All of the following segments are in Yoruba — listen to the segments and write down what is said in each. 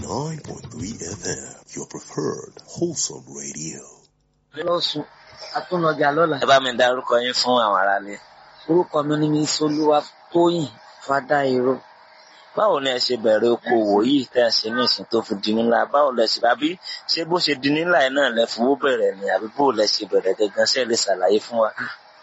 89.3 FM, your preferred wholesome radio. lọ́sùn atúnọjà lọ́la. ẹ bá mi dárúkọ yín fún àwọn aráalé. orúkọ mi ni miss olúwa tóyìn fada èrò. báwo ni ẹ ṣe bẹ̀rẹ̀ okòwò yìí tẹ́ ẹ ṣe ní ìsìn tó fi di ńlá báwo lẹ ṣe àbí ṣé bó ṣe di ńlá yìí náà lẹ fowó bẹ̀rẹ̀ ni àbí bó lẹ ṣe bẹ̀rẹ̀ gangan ṣe lè ṣàlàyé fún wa.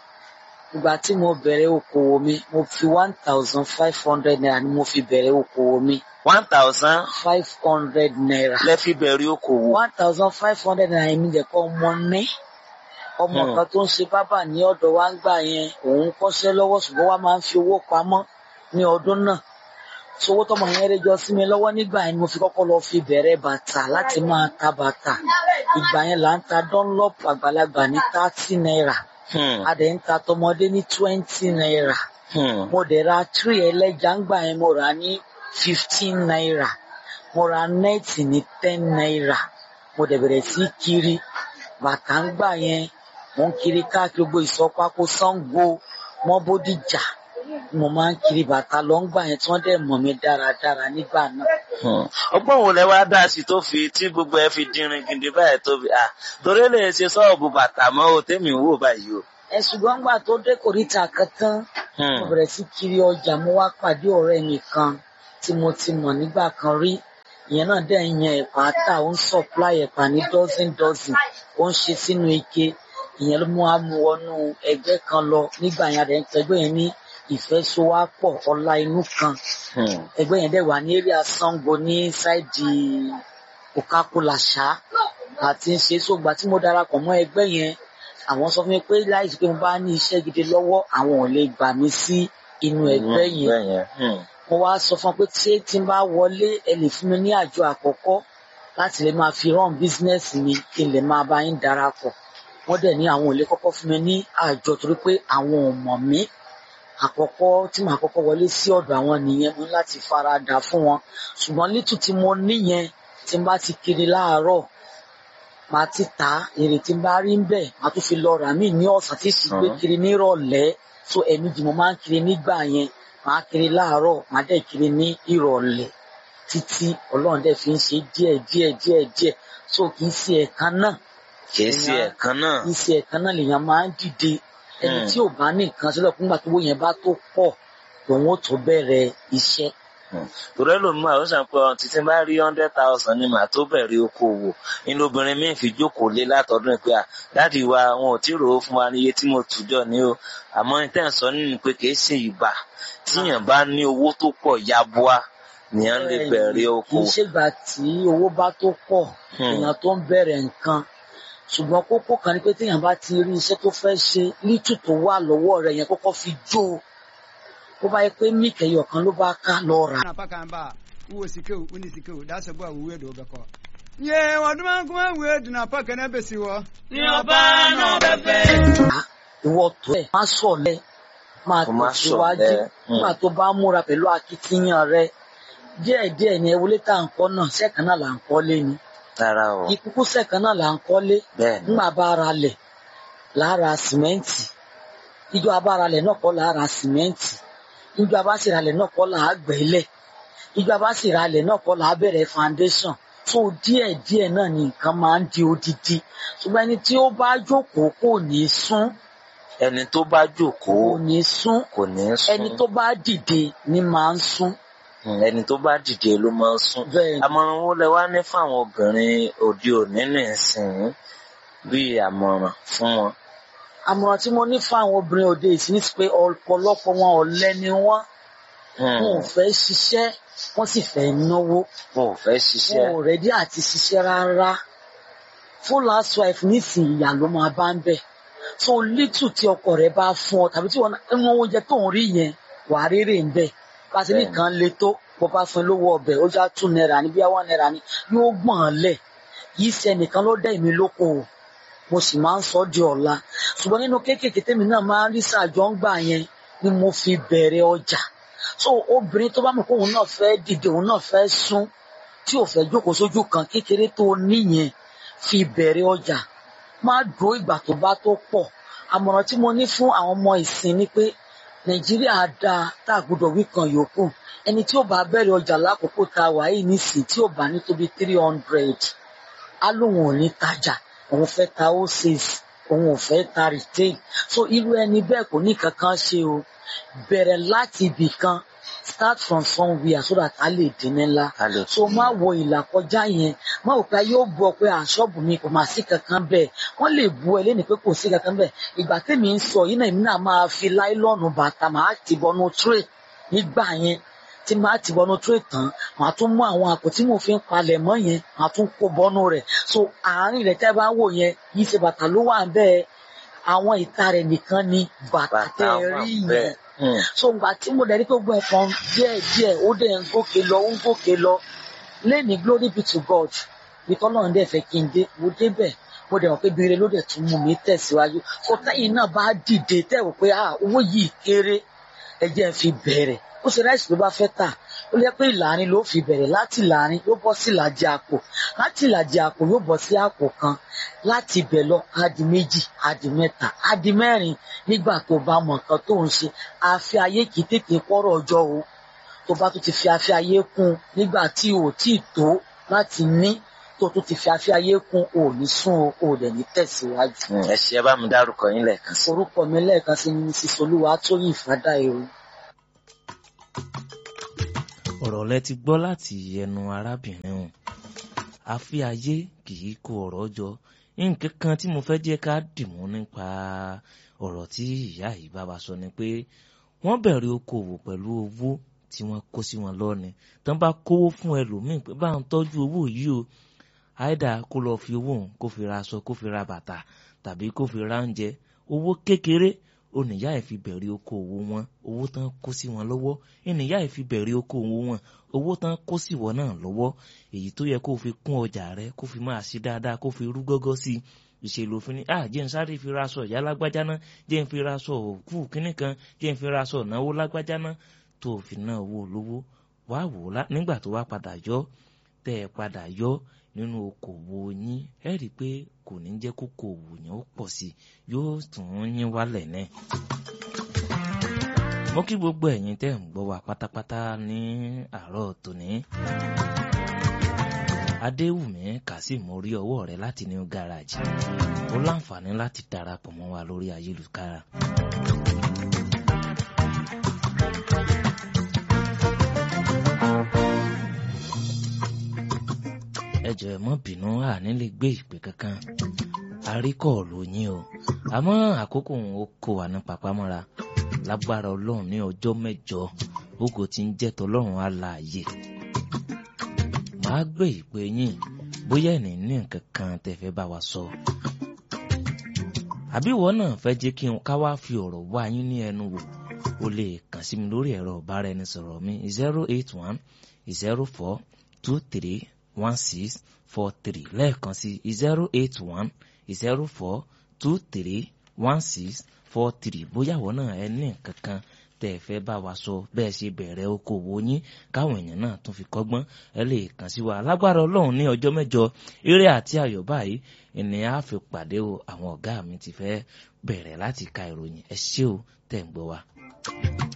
ìgbà tí mo bẹ̀rẹ̀ okòwò mi mo fi one thousand five hundred naira ni mo fi bẹ̀rẹ̀ okòwò mi. one thousand five hundred naira. lẹ fi bẹ̀rẹ̀ okòwò. one thousand five hundred naira èmi jẹ́ kọ́ ọmọ ní. ọmọ Hmm. kan tó ń ṣe bábà ní ọ̀dọ̀ wa ń gbà yẹn òun kọ́ṣẹ́ lọ́wọ́ ṣùgbọ́n wa máa ń fi owó pamọ́ ní ọdún náà sowó tọmọ yẹn rẹ jọ sí mi lọ́wọ́ nígbà yẹn ni mo fi kọ́kọ́ lọ fi bẹ̀rẹ̀ bàtà láti máa ta bàtà ìgbà yẹn là ń ta dunlop àgbàlagbà ní thirty naira Hmm, a dẹ̀ ń ta tọmọdé ní twenty naira hmm, mo dẹ̀ ra three ẹlẹ́ja ńgbà yẹn mo rà ní fifteen naira mo ra nẹ́ẹ̀tì ní ten naira mo dẹ̀ bẹ̀rẹ̀ sí kiri bàtà ńgbà yẹn mo ń kiri káàkiri gbogbo ìsọpákó Ṣàngó mọ́ Bódìjà mo máa ń kiri bàtà lọ ńgbà yẹn tí wọ́n dẹ̀ mọ̀ mí dáradára nígbà náà. hmm. ọgbọ́n wo lẹ wá dá sí tó fi tí gbogbo ẹ fi dínrín gidi báyìí tó fi à torí lè ṣe sọ́ọ̀bù bàtà mọ́ o tẹ́mi ń wò báyìí o. ẹ ṣùgbọ́n ńgbà tó dé kòríta kan tán Hmm, mo bẹ̀rẹ̀ sí kiri ọjà mo wá pàdé ọ̀rẹ́ mi kan tí mo ti mọ̀ nígbà kan rí ìyẹn náà dẹ̀ ń yan ẹ̀pà tà ó ń supply ẹ̀pà ní dozen dozen ó ń ṣe sínú ike ìyẹn ló mú wa mú wọnú ẹgbẹ́ kan lọ nígbà yẹn rẹ̀ ń pẹ́gbẹ́ yẹn ní ìfẹ́sowápọ̀ ọlá inú kan hmm, ẹgbẹ́ yẹn dẹ̀ wà ní area Sango ní sáìdì Coca-Cola ṣá àti ń ṣe sógbà tí mo darapọ̀ mọ́ ẹgbẹ́ yẹn àwọn sọ fún mi pé láìsí pé mo bá ní iṣẹ́ gidi lọ́wọ́ àwọn ò lè gbà mí sí inú ẹgbẹ́ yẹn ẹgbẹ́ yẹn. hmm. mo wá sọ fún wọn pé ṣé tí n bá wọlé ẹ lè fún mi ní àjọ àkọ́kọ́ láti lè máa fi rán bísínẹ́sì mi kí n lè máa bá yín darapọ̀ wọ́n dẹ̀ ní àwọn ò lè kọ́kọ́ fún mi ní àjọ torí pé àwọn ò mọ̀ mí àkọ́kọ́ tí màá kọ́kọ́ wọlé sí ọ̀dọ̀ àwọn nìyẹn mo ní láti fara dà fún wọn ṣùgbọ́n lítù tí mo níyẹn tí n bá ti kiri láàárọ̀ màá ti tà á èrè tí n bá rí ń bẹ̀ màá tún fi lọ rà mí ní ọ̀sán tí sì gbé Mhm. kiri nírọ̀lẹ́ so ẹ̀mejì mo máa ń kiri nígbà yẹn màá kiri láàárọ̀ màá dẹ̀ kiri ní ìrọ̀lẹ́ títí ọlọ́run dẹ̀ fi ń ṣe díẹ̀ díẹ̀ díẹ̀ díẹ̀ so kì í ṣe ẹ̀kan náà kì í ṣe ẹ̀kan náà. kì í ṣe ẹ̀kan náà lèèyàn máa ń dìde ẹni Hmm. tí ò bá ní nǹkan sílẹ̀ fúngbà tó wó yẹn bá tó pọ̀ lòun ó tó bẹ̀rẹ̀ iṣẹ́ torí ẹlòmíì àwọn sàn pé ọ̀n títí bá rí hundred thousand ni màá tó bẹ̀rẹ̀ okòwò inú obìnrin míì fi jókòó lé látọdún pé à dáàdi wa wọn ò tí ì rò ó fún wa ní iye tí mo tù jọ ní o àmọ́ ìtẹ́ ń sọ nínú pé kì í ṣe ìgbà tíyàn bá ní owó tó pọ̀ yabua nìyẹn lè bẹ̀rẹ̀ kì í okòwò. ṣègbà tí owó bá tó pọ̀ Hmm. èèyàn tó ń bẹ̀rẹ̀ nǹkan ṣùgbọ́n kókó kan ni pé téèyàn bá ti rí iṣẹ́ tó fẹ́ ṣe lítù tó wà lọ́wọ́ rẹ̀ yẹn kọ́kọ́ fi jó o bó bá yẹ pé míkẹyọ kan ló bá ká lọ rà na pa kan ba wo sike wo ni sike wo da se bo awu we do be ko ye wa duma kuma we du na pa kan be si wo ní ọba náà bẹ̀bẹ̀. á ìwọ tó ẹ̀ má sọ̀lẹ̀ máa Kó má tẹ̀síwájú ṣọ̀lẹ. Hmm. nígbà tó bá múra pẹ̀lú akitiyan rẹ̀ díẹ̀díẹ̀ ni ẹwọlé tá à ń kọ́ náà sẹ́ẹ̀kan náà là ń kọ́lé ni rárá o ìkúkú sẹ́ẹ̀kan náà là ń kọ́lé bẹ́ẹ̀ ni nígbà bá ara lẹ̀ lára sìmẹ́ǹtì ìjọ abáralẹ̀ náà kọ́ lára sìmẹ́ǹtì ìjọ abásìralẹ̀ náà kọ́ là á gbẹ́lẹ̀ ìjọ abásìralẹ̀ náà kọ́ là á bẹ̀rẹ̀ foundation tó díẹ̀ díẹ̀ náà ni nǹkan máa ń di odidi ṣùgbọ́n ẹni tí ó bá jókòó kò ní sún ẹni tó bá jókòó kò ní sún kò ní sún ẹni tó bá dìde ni máa ń sún Hmm, ẹni tó bá dìde ló máa ń sún. bẹ́ẹ̀ ni àmọ̀ràn wo lẹ wá ní fáwọn obìnrin òde òní nìsín bíi àmọ̀ràn fún wọn. àmọ̀ràn tí mo ní fún àwọn obìnrin òde ìsìn ní ti pé ọ̀pọ̀lọpọ̀ wọn ọ̀lẹ ni wọ́n Hmm, wọn ò fẹ́ ṣiṣẹ́ wọ́n sì fẹ́ náwó wọn ò fẹ́ wọn ṣiṣẹ́. ò rẹ́dí àti ṣiṣẹ́ rárá full housewife nísìnyí ìyá ló máa bá ń bẹ̀ so little tí ọkọ rẹ̀ bá fún ọ tàbí tí wọn ẹnu oúnjẹ tó ń rí yẹn wà á rírè ń bẹ̀ pàṣẹ Bẹ́ẹ̀ni. nìkan le tó bó bá fún ẹ lówó ọbẹ̀ ó já two naira ní bíi one naira ní yóò gbọ̀n án lẹ̀ yìí ṣe ẹnìkan ló dá èmi lóko o mo sì máa ń sọ ọ́ di ọ̀la ṣùgbọ́n nínú kéékèèké tèmi náà máa ń rí sàjọ ń gbà yẹn ni mo fi bẹ̀rẹ̀ ọjà so obìnrin tó bá mọ̀ pé òun náà fẹ́ dìde òun náà fẹ́ sún tí ò fẹ́ jókòó sójú kan kékeré tó níyẹn fi bẹ̀rẹ̀ ọjà má dúró ìgbà tó bá tó pọ̀ àmọ̀ràn tí mo ní fún àwọn ọmọ ìsìn ni pé nàìjíríà dáa tá a gbọ́dọ̀ wí kan yòókù ẹni tí ó bá bẹ̀rẹ̀ ọjà lákòókò tá a wà yìí nísìnyí tí ó bá ní tóbi three hundred á lóun ò ní tajà òun fẹ́ ta wholesale òun ò fẹ́ ta retail so irú ẹni bẹ́ẹ̀ kò ní kankan ṣe o bẹ̀rẹ̀ láti ibì kan start from somewhere so that a lè dín ní ńlá a lè so má wo ìlà kọjá yẹn má wò pé yóò bu ọ pé àṣọ́ọ̀bù mi kò máa sí kankan bẹ́ẹ̀ wọ́n lè bu ẹ lẹ́nu pé kò sí kankan bẹ́ẹ̀ ìgbà tèmi ń sọ yìí náà èmi náà máa fi láìlọ́ọ̀nù bàtà máa ti bọnú tray nígbà yẹn tí máa ti bọnú tray tán màá tún mú àwọn àpò tí mo fi ń palẹ̀ mọ́ yẹn màá tún kó bọnú rẹ̀ so àárín rẹ̀ tẹ́ bá wò yẹn yìí ṣe bàtà ló wà bẹ́ẹ̀ àwọn ìta rẹ̀ nìkan ni bàtà tẹ́ ẹ wà rí bẹ́ẹ̀. yẹn Hmm. so ngbà tí mo dẹ̀ rí pé gbogbo ẹ̀fọn díẹ̀ díẹ̀ ó dẹ̀ ń gòkè lọ ó ń gòkè lọ lẹ́ni glory be to God bí tọ́lọ́run dẹ̀ fẹ́ kí n dé mo débẹ̀ mo dẹ̀ mọ̀ pé bire ló dẹ̀ tún mú mi tẹ̀síwájú so tẹ́yìn náà bá dìde tẹ́ wò pé ah owó yìí kéré ẹ jẹ́ n fi bẹ̀rẹ̀ ó ṣe ráìsì ló bá fẹ́ tà ó lẹ́ pé ìlàrin ló fi bẹ̀rẹ̀ láti ìlàrin yóò bọ́ sí ìlàjì àpò láti ìlàjì àpò yóò bọ́ sí àpò kan láti ibẹ̀ lọ á di méjì á di mẹ́ta á di mẹ́rin nígbà tó bá mọ nǹkan tó ń ṣe àfi ayé kì í tètè pọ́rọ̀ ọjọ́ o tó bá tún ti fi àfi ayé kún un nígbà tí o ò tí ì tó láti ní tó tún ti fi àfi ayé kún o ò ní sún o o ò dẹ̀ ní tẹ̀síwájú. Hmm. ẹ ṣe ẹ bá mi dárúkọ yín lẹ́ẹ̀kan sí. orúkọ mi lẹ́ẹ̀kan sí ní sísolúwa tóyìn fàdáìrò. ọ̀rọ̀ lẹ ti gbọ́ láti ẹnu arábìnrin ọ̀hún àfi ayé kì í kó ọ̀rọ̀ jọ nǹkan kan tí mo fẹ́ jẹ́ ká dìmú nípa ọ̀rọ̀ tí ìyá yìí bá wa sọ ni pé wọ́n bẹ̀rẹ̀ okòwò pẹ̀lú owó tí wọ́n kó sí wọn lọ́ni tán bá kówó fún ẹlòmíì pé bá ń tọ́jú owó yìí o àìdá kó lọ fi owó òun kó fi ra aṣọ kó fi ra bàtà tàbí kó fi ra oúnjẹ owó kékeré oníyá ẹ̀ fi bẹ̀rẹ̀ okòwò wọn owó tán kó sí wọn lọ́wọ́ ènìyá ẹ̀ fi bẹ̀rẹ̀ okòwò wọn owó tán kó sí wọn náà lọ́wọ́ èyí tó yẹ kó fi kún ọjà rẹ kó fi máa ṣe dáadáa kó fi rú gọ́gọ́ sí i ìṣèlú òfin ni ah jẹ́ n sáré fi ra aṣọ ìyá lágbájá náà jẹ́ n fi ra aṣọ òkú kínní kan jẹ́ n fi ra aṣọ ìnáwó lágbájá náà tó o fi náà owó olówó wá wò ó lá- nígbà tó wá padà yọ tẹ́ ẹ padà yọ nínú okòwò yín ẹ rí i pé kò ní jẹ́ kókò òwò yẹn ó pọ̀ sí i yóò tún yín wálẹ̀ náà mo kí gbogbo ẹ̀yin tẹ́ ń gbọ́ wa pátápátá ní àárọ̀ tòní. adéwùmí kazeem orí ọwọ́ rẹ láti new garage ó láǹfààní láti darapọ̀ mọ́ wa lórí ayélujára. ẹ jọ̀ọ́ ẹ mọ́ bínú àní lè gbé ìpè kankan àríkọ̀ọ̀lù yín o àmọ́ àkókò òun ó kó wa ní papámọ́ra lágbára ọlọ́run ní ọjọ́ mẹ́jọ ògo tí ń jẹ́ tọlọ́run alààyè màá gbé ìpè yín bóyá ẹ̀ní ní nǹkan kan tẹ́ fẹ́ bá wa sọ àbí ìwọ náà fẹ́ jẹ́ kí n ká wá fi ọ̀rọ̀ wá yín ní ẹnu wò o lè kàn sí mi lórí ẹ̀rọ ìbáraẹnisọ̀rọ̀ mi zero eight one zero four two three one six four three lẹ́ẹ̀kan sí zero eight one zero four two three one six four three bóyá ìwọ náà ẹ ní nǹkan kan tẹ́ ẹ fẹ́ bá wa sọ bẹ́ẹ̀ ṣe bẹ̀rẹ̀ okòwò yín káwọn èèyàn náà tún fi kọ́gbọ́n ẹ lè kàn sí wa lágbára ọlọ́run ní ọjọ́ mẹ́jọ eré àti ayọ̀ báyìí ènìyàn á fi pàdé o àwọn ọ̀gá mi ti fẹ́ bẹ̀rẹ̀ láti ka ìròyìn ẹ ṣé o tẹ̀ ń gbọ́ wa.